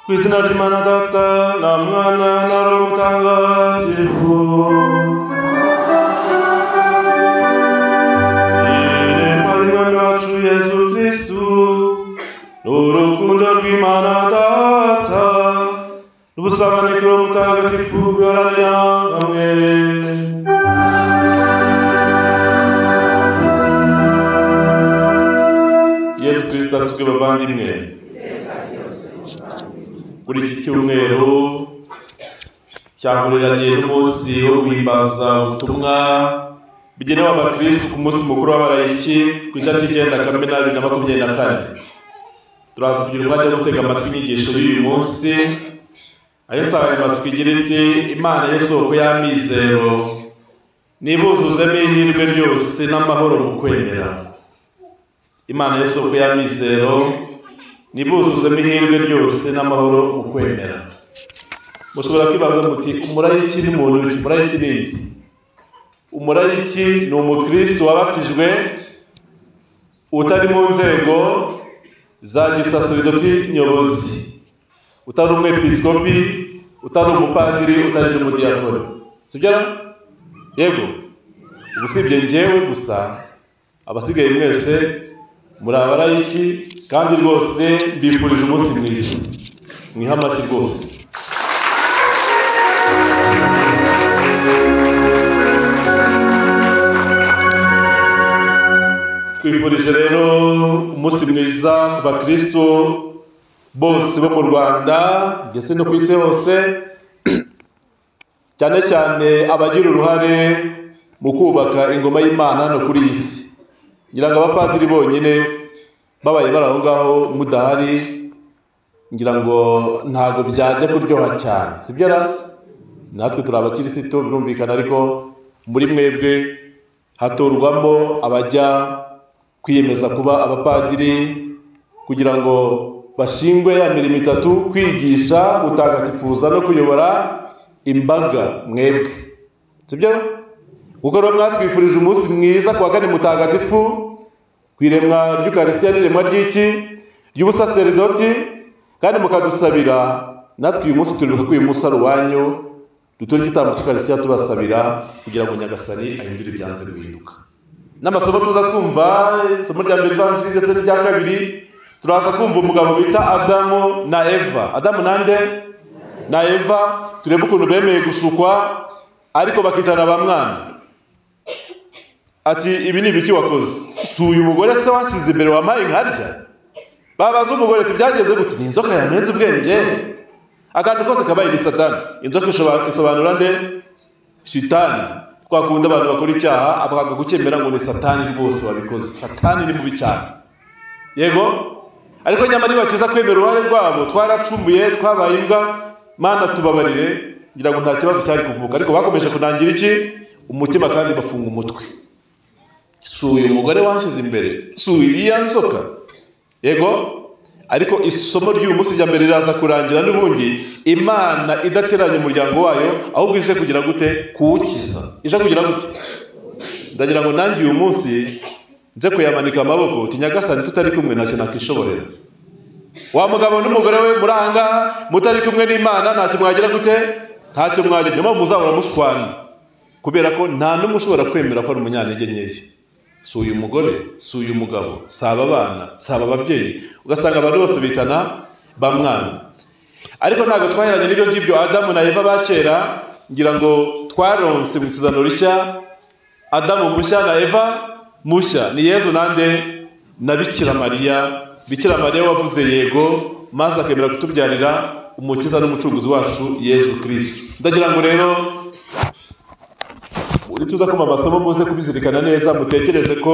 Christina Rimanadatta, Namwana Narumutangatifu. Ine mwari mwami wacu Yesu Kristu, n'urukundo rw'Imana Data, n'ubusabane bw'uwo mutagatifu bwiharanira hamwe. Yesu Kristo arazwi bavandimwe kuri iki cyumweru cyahuriranye n'umunsi wo guhimbaza ubutumwa bugenewe abakirisitu ku munsi mukuru w'abarayiki ku itariki icyenda kamena bibiri na makumyabiri na kane turaza kugira umwanya wo gutega amatwi inyigisho y'uyu munsi ayo nsanganyamatsiko igira iti imana yo soko y'amizero nibuzuzemo ihirwe ryose n'amahoro mu kwemera imana yo soko y'amizero nibuzuzemo ihirwe ryose n'amahoro mu kwemera mushobora kwibaza muti umurayiki ni muntu ki umurayiki ni iki umurayiki ni umukristo wabatijwe utari mu nzego za gisasiridoti nyobozi utari umwepiskopi utari umupadiri utari n'umudiyakoni sibyo ra? yego ubu usibye njyewe gusa abasigaye mwese muri abarayiki kandi rwose mbifurije umunsi mwiza mwiha amashyi rwose twifurije rero umunsi mwiza ku bakristo bose bo mu rwanda ndetse no ku isi hose cyane cyane abagira uruhare mu kubaka ingoma y'imana hano kuri iyi si ngira ngo abapadiri bonyine babaye bari aho ngaho mudahari ngira ngo ntabwo byajya kuryoha cyane sibyo ra natwe turi abakirisitu birumvikana ariko muri mwebwe hatorwamo abajya kwiyemeza kuba abapadiri kugira ngo bashingwe ya mirimo itatu kwigisha gutagatifuza no kuyobora imbaga mwebwe sibyo ra kuko rero mwatwifurije umunsi mwiza ku wa kane mutagatifu ku iremwa ry'ukarisitiya n'iremwa ry'iki ry'ubusaseridoti kandi mukadusabira natwe uyu munsi turibuka ko uyu munsi ari uwanyu dutura igitambo cy'ukarisitiya tubasabira kugira ngo nyagasani ahindure ibyanze guhinduka n'amasomo tuza twumva isomo rya mbere ivanjiri ndetse n'irya kabiri turaza kumva umugabo bita adamu na eva adamu nande na eva turebe ukuntu bemeye gushukwa ariko bakitana ba mwana ati ibi ni ibiki wakoze si uyu mugore se wanshyize imbere wampaye inkarya babaza umugore ati byageze gute ni inzoka yameze ubwenge akantu kose kabaye ni satani inzoka ishobora- isobanura nde shitani twakunda abantu bakora icyaha abakanga gukemera ngo ni satani rwose wabikoze satani ni mubi cyane yego ariko nyamara iyo bakiza kwemera uruhare rwabo twaracumuye twabaye imbwa mana tubabarire ngira ngo nta kibazo cyari kuvuka ariko bakomeje kunangira iki umutima kandi bafunga umutwe si uyu mugore wanshyize imbere si iriya nzoka yego ariko isomo ry'uyu munsi rya mbere riraza kurangira n'ubundi imana idateranya umuryango wayo ahubwo ije kugira gute kuwukiza ije kugira gute ndagira ngo nanjye uyu munsi nze kuyamanika amaboko uti nyagasani tutari kumwe ntacyo nakishoborera wa mugabo n'umugore we muri aha ngaha mutari kumwe n'imana ntacyo mwagira gute ntacyo mwagira niyo mpamvu muzahora mushwana kubera ko nta n'umwe ushobora kwemera ko ari umunyantege nkeya si uyu mugore si uyu mugabo si aba bana si aba babyeyi ugasanga abantu bose bitana ba mwana ariko ntabwo twaheranye n'ibyo ngibyo adamu na eva ba kera ngira ngo twaronse mu isezerano rishya adamu mushya na eva mushya ni yezu nande na bikira mariya bikira mariya wavuze yego maze akemera kutubyarira umukiza n'umucunguzi wacu yezu kirisito ndagira ngo rero uri tuza kumva amasomo muze kubizirikana neza mutekereze ko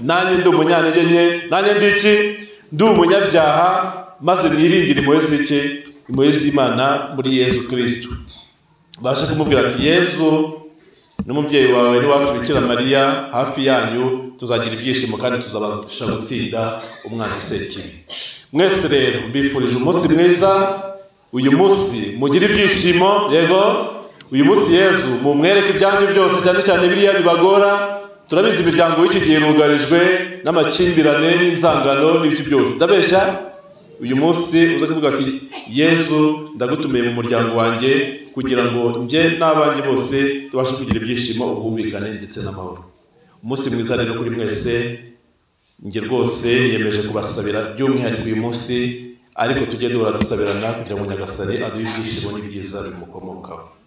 nanjye ndi umunyantege nke nanjye ndi iki ndi umunyabyaha maze niringire impuhwe z'iki impuhwe z'imana muri yezu kirisito baje kumubwira ati yezu n'umubyeyi wawe n'iwacu bikira mariya hafi yanyu tuzagira ibyishimo kandi tuzabasha gutsinda umwanzi sekibi mwese rero mbifurije umunsi mwiza uyu munsi mugire ibyishimo yego uyu munsi yezu mumwereke ibyanyu byose cyane cyane biriya bibagora turabizi imiryango y'iki gihe irugarijwe n'amakimbirane n'inzangano n'ibiki byose ndabeshya uyu munsi uza kuvuga ati yesu ndagutumiye mu muryango wanjye kugira ngo njye n'abanjye bose tubashe kugira ibyishimo ubwumvikane ndetse n'amahoro umunsi mwiza rero kuri mwese njye rwose niyemeje kubasabira by'umwihariko uyu munsi ariko tujye duhora dusabirana kugira ngo nyagasare aduhe ibyishimo n'ibyiza bimukomokaho